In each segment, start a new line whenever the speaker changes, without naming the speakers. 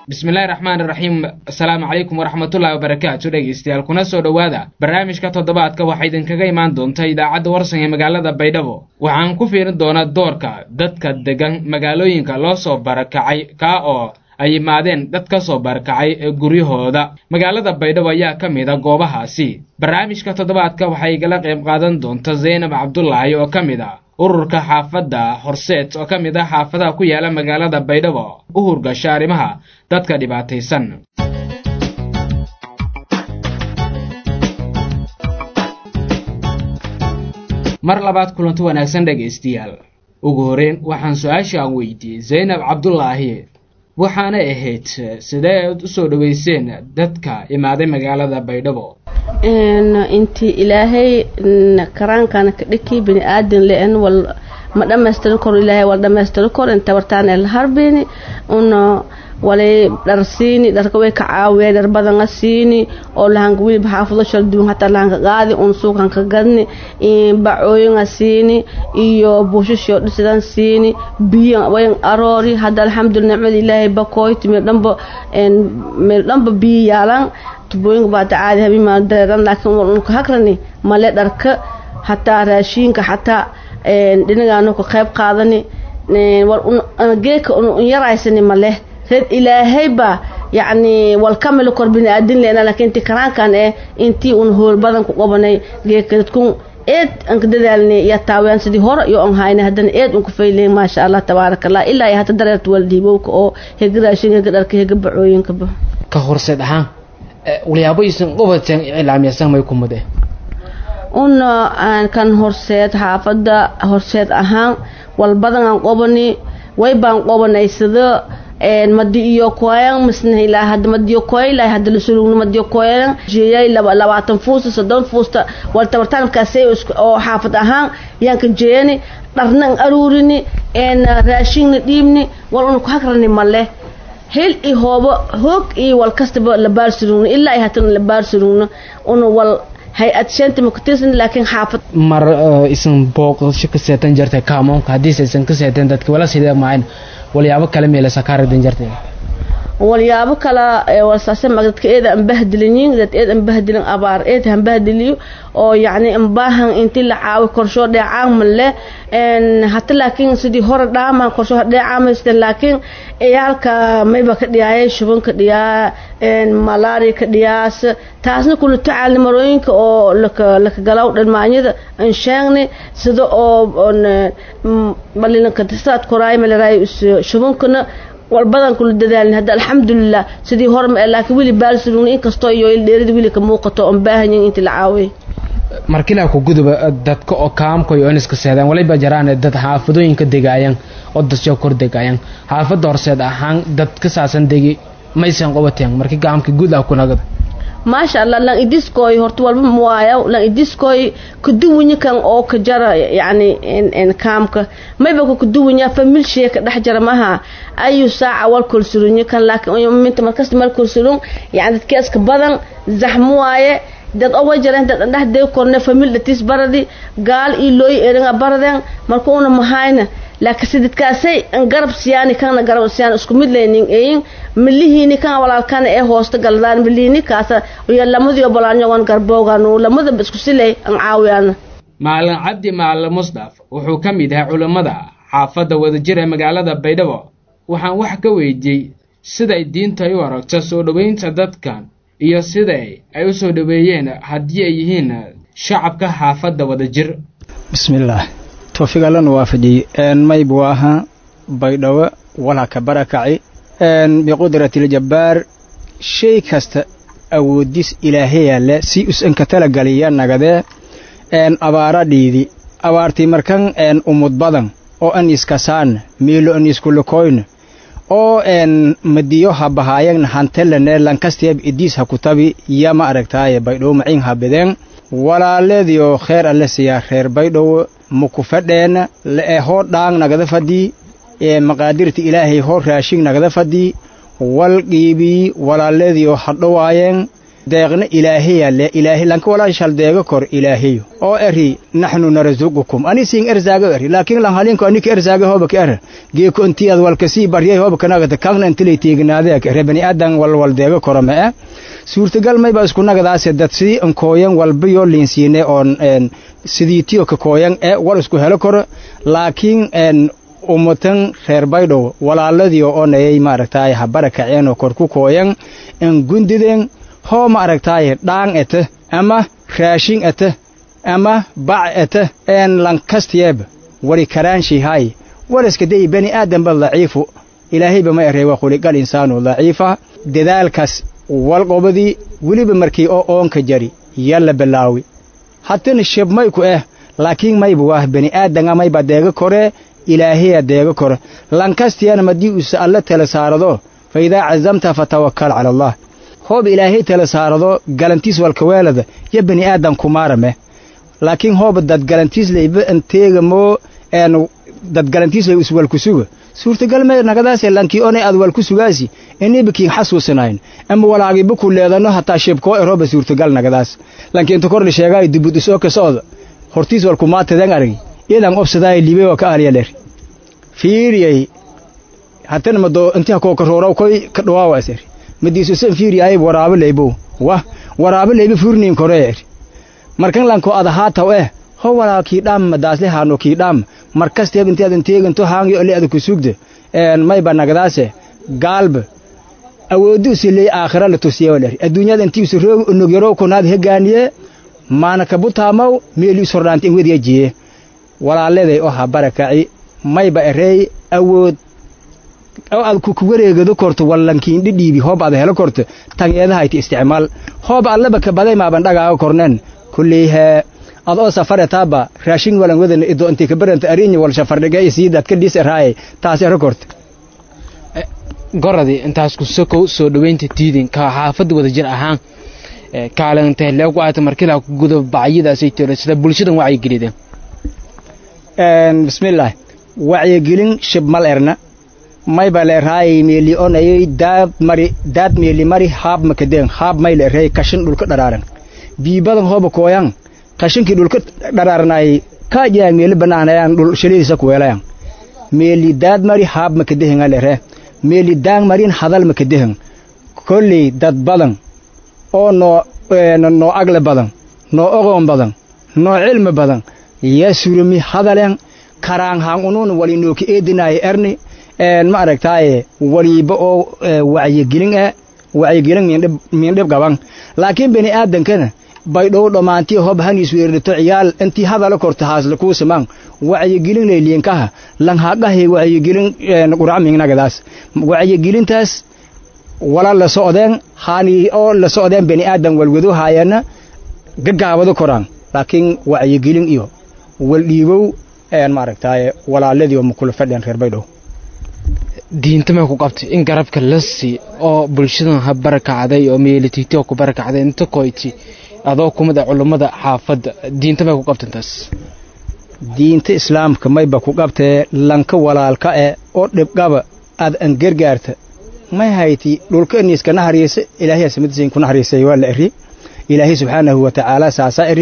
bismillahi raxmaan iraxiim asalaamu calaykum waraxmatullahi wabarakaatu dhegeystayaal kuna soo dhowaada barnaamijka toddobaadka waxaa idinkaga imaan doonta idaacadda warsan ee magaalada baydhabo waxaan ku fiirin doonaa doorka dadka degan magaalooyinka loo soo barakacay kaa oo ay yimaadeen dad ka soo barakacay ee guryahooda magaalada baydhabo ayaa ka mid a goobahaasi barnaamijka toddobaadka waxay igala qayb qaadan doonta zaynab cabdulaahi oo ka mid a ururka xaafadda horseed oo ka mid ah xaafadaha ku yaala magaalada baydhabo u hurgasha arrimaha dadka dhibaataysan mar labaad kulanti wanaagsan dhegaystayaal ugu horeyn waxaan su-aasha aan weydiiyey zaynab cabdulaahi waxaanay ahayd sidee aad usoo dhaweyseen dadka imaaday magaalada baydhabo
intii ilaahay karaankana ka dhiki bini aadan le-en wal ma dhamaystiri karo ilaahay wal dhamaystiri karo inta wartaan el harbini una walay dhar siini dharka way ka caawiya dhar badanga siini oo lahanka wiliba xaafudo shalduun hataa lahanka qaadi un suuqanka gadni bacooyinga siini iyo buushashio dhisidan siini biyo wayan aroori hadda alxamdulillah nicmada ilaahay bakoyti meel dhanba meel dhanba biyo yaalan tubooyinka baata caadi habimaa dareeran laakiin wal unka hagrani male dharka hataa raashiinka hataa dhinagaanu ka qayb qaadani wal geeka un yaraysani male reed ilaahay baa yacni wal kamili kor bini aadin leena laakiin inti karaankan eh intii un hool badan ku qabanay geekadkun eed anka dadaalnay iyo taawiyaan sidii hore iyo on hayna haddana eed unka fayleyn maasha allah tabaaraka allah ilaa iyo hata dareerta wal dhiibowka oo hega raashin hega dharka hega bacooyinkaba
ka horseed ahaan walyaabaisan qabateen iclaamiysan may kumade
una kan horseed xaafadda horseed ahaan wal badan aan qobani way baan qobanay sida madi iyo koyan misna ilaa hadda madiyo koya ilaa hadda la sulugno madiyo koyan jeeyay laba labaatan fuusta soddon fuusta wal tabartaankaasay oo xaafad ahaan yaan ka jeeyani dharnan aruurini een raashinna dhiibni wal una ku hagrani male hel i hoobo hoog iyo wal kastaba la baar surugno ilaa ay hatana la baar surugno una wal hay-ad shanta ma ku tirsan laakiin xaafad
mar isan booqasho ka seetan jirtay kaamoonka haddiise isan ka seeteen dadka wala sidee maayn walyaabo kale meelasa kaa ragdan jirtay
walyaabo kala walsaase mag dadka eed aan bahdilinin dad eed aan bahdilin abaar eed han bahdiliyo oo yacni ambaahan inti la caawi korshoo dheecaan male hata laakiin sidii hore dhaamaan korshoo dheecaamaysten laakiin ciyaalka mayba ka dhiyaayay shubanka dhiyaa malaria ka dhiyaas taasna kula tacaalni marooyinka oo laka laka galaw dhalmaanyada aan sheegni sida oo balilanka saad koraay malaraay shubankana walbadan kula dadaalin hadda alxamdulilah sidii hore ma laakiin wili baalsurugna inkastoo iyo dheerida wili ka muuqato oon baahanyin inti la caawiyay
markilaa ku guduba dadka oo kaamkoy oo iniska seedaan waliba jaraan dad xaafadooyinka degaayan oo dasyo kor degaayan xaafadda horseed ahaan dad ka saasan degi maysan qabateen markii gaamka guud ah kunagada
maasha allah lan idiskoy horta walba muwaaya lan idiskoy kaduwinyi kan oo ka jara yacni kaamka mayba ka kaduwinya familshee ka dhex jara maha ayu saaca wal kolsurunyi kan laakiin minta markasta mal kolsurun yacni dadkeeska badan zaxmu waaye dad owa jareen dad andhax dee korne famil dhatis baradi gaal iyo looy eringa baradeen marka una mahayna laakiin sididkaasay garab siyaani kana garab siyaan isku mid leynin eyin milihiini kan walaalkana ee hoosta galadaan milihiini kaasa iyo lamadii bolaanyogan garboogan lamada isku siley an caawiyana
maalin cabdi maalin musdaf wuxuu ka mid yahay culammada xaafadda wadajir ee magaalada baydhabo waxaan wax ka weydiiyey siday diintu ay u aragto soo dhoweynta dadkan iyo siday ay u soo dhoweeyeen haddii ay yihiin shacabka xaafadda wadajir
bismillaah toofiq allana waafajiyey mayb waa ahaa baydhabo walha ka barakaci biqudratiljabbaar shay kasta awoodis ilaahayaale si usanka talagaliya nagadee abaara dhiidi abaartii markan umud badan oo an iskasaan miilo an iskulukoyna oo madiyo ha bahaayagna hantelane lankasteeb idiis ha kutabi yama aragtaaye baydhowo macin ha bideen walaaleediyo kheer alle siyaa reer baydhowo muku fadheena le'e hoo dhaang nagada fadii maqaadirta ilaahay hoo raashing nagada fadii wal qiibii walaaleediyo hadhowaayeen deeqna ilaahaya le ilaahay lanka walaa shal deega kor ilaahayo oo eri naxnu narzuqukum ani siin erzaaga eri laakiin lan halinko anika erzaaga hoba ka er geeko intii ad walka sii baryay hoba kanagata kagna intilay teegnaade ere bani aadan wal wal deega koro ma eh suurtagal mayba isku nagadaase dad sidii ankooyan walbayo liinsiine oon sidii tiyo ka kooyan ee wal isku helo koro laakiin ummatan reer baydhow walaaladii oo nayay maaragtaaye ha barakaceenoo kor ku kooyan en gundideen hoo maaragtaaye dhaang ete ama raashin ete ama bac ete en lankastiyeeb wari karaanshihay waliska day bani aadamba daciifu ilaahayba ma erey waa khuliqal insaanu daciifa dadaalkaas walqobadii weliba markii oo oonka jari yalla bilaawi hatana sheb mayku eh laakiin mayba waah bani aadanga mayba deega koree ilaahaya deega kore lankastiyana madii uuse alle tala saarado fa idaa cazamta fatawakkal cala allah hoob ilaahay tala saarado galantiis walkaweelada yo bani aadan kumaarame laakiin hooba dad galantiis layba anteegamoo een dad galantiis lay iswalkusuga suurtagal me nagadaase lankii onay ad walku sugaasi iniba kiin xasuusinayn ama walaagiba ku leedano hataa shibkoo erooba suurtagal nagadaas lanki inta kor la sheegaayo dibud isoo ka socda hortiis walkumaatadan aragi iyadan obsadaay libe waa ka ahlyaler fiiriyay hatana mado intiha koo karoora koy ka dhawaawa aser madiiso san fiiriyay waraabo leybo wah waraabo leybo furniin koreer markan lanko adahaataw eh ho walaa kii dhaam madaasle haano kii dhaam markasteeb inti adan teeganto haangi ole ada ku sugde een mayba nagadaase gaalba awooddu usiley aakhira la tusiyewaler adduunyada intii usu roog onogyaro kunaad hegaaniye maana kabutaamaw meeli usordhaanta in wediya jiye walaaladay oo ha barakaci mayba ereey awood oo aad ku wareegado korto wallankiin dhidhiibi hoob aad helo korto tangeedahayti isticmaal hoob allaba ka baday maaban dhagaaga kornen kulley hee adoo safare taaba raashin walan wadan ido intii ka baranta arinya wal shafardhiga isiidad ka dhis eraaye taas ero korto
goradii intaas ku sokow soo dhoweynta tiidin ka xaafadda wada jir ahaan kaalintee leegu aata markilaa ku gudo bacyadaasay tiro sida bulshadan wacyigelideen
bismillaah wacyigelin shibmal erna mayba leeraayay meeli onayay daad mari daad meeli mari haab makadeen haab may leeray kashin dhulka dharaaran biibadan hooba kooyan kashinkii dhulka dharaaranay ka jaa meeli banaanayaan dhul shalidiisa ku weelayan meeli daad mari haab makadehen leere meeli daang marin hadal makadehen kolley dad badan oo noo noo agle badan noo ogoon badan noo cilmi badan yaa surumi hadalen karaan haan unuun wali nooka eedinaayo erni ma aragtaaye waliiba oo wacyigelin ah wacyigelin miindhib gaban laakiin bani aadankana baydhow dhammaantii hob haniis weerarto ciyaal intii hadala korta haasla kuu samaan wacyigelin layliinkaha lan haqahay wacyigelin quracmingnagadaas wacyigelintaas wala la socdeen haani oo la socdeen bani aadan walwado haayana gagaabado koraan laakiin wacyigelin iyo waldhiibow maaragtaaye walaaladii oo makula fadheen reer baydhow
diinta may ku qabtay in garabka la sii oo bulshadan ha barakacday oo meelitiiti oo ku barakacday inta koyti adoo kumida culummada xaafadda diinta may ku qabtan taas
diinta islaamka mayba ku qabtee lanka walaalka e oo dhibqaba aad an gargaarta may hayti dhulka iniiska nahariysa ilaahay samadiisa ku nahariyay waa la eri ilaahay subxaanahu wa tacaala saasa eri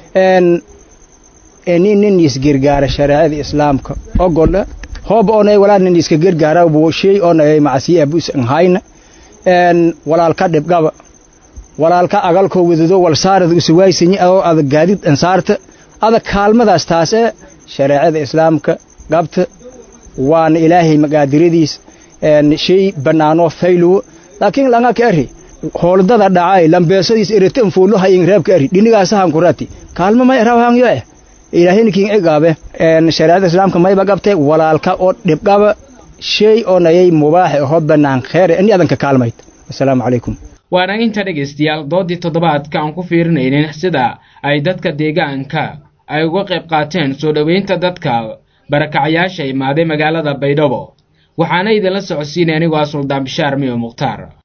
nin nin isgargaara shareecada islaamka ogola hoob onay walaa nin iska gargaara buu shay onay macasi abus hayna en walaalka dhibqaba walaalka agalkoo wadado wal saarada usuwaysani oo adag gaadid ansaarta adag kaalmadaas taas ee shareecada islaamka qabta waana ilaahay magaadiradiis shay bannaanoo faylowo laakiin langa ka eri hooldada dhacay lambeesadiis erete anfuuluha in reebka eri dhinigaasahan kurati kaalmo may rawhangyo eh ilaahayna kiin cigaabe shareecada islaamka mayba qabtay walaalka oo dhibqaba shay oo nayay mubaax ahoo bannaan kheere ini adanka kaalmayd assalaamu calaykum
waana inta dhegaystayaal doodii toddobaadka aan ku fiirinaynin sida ay dadka deegaanka ay uga qayb qaateen soo dhoweynta dadka barakacayaasha imaaday magaalada baydhabo waxaana idinla socodsiinay anigoo ah suldaan bishaar miyo mukhtaar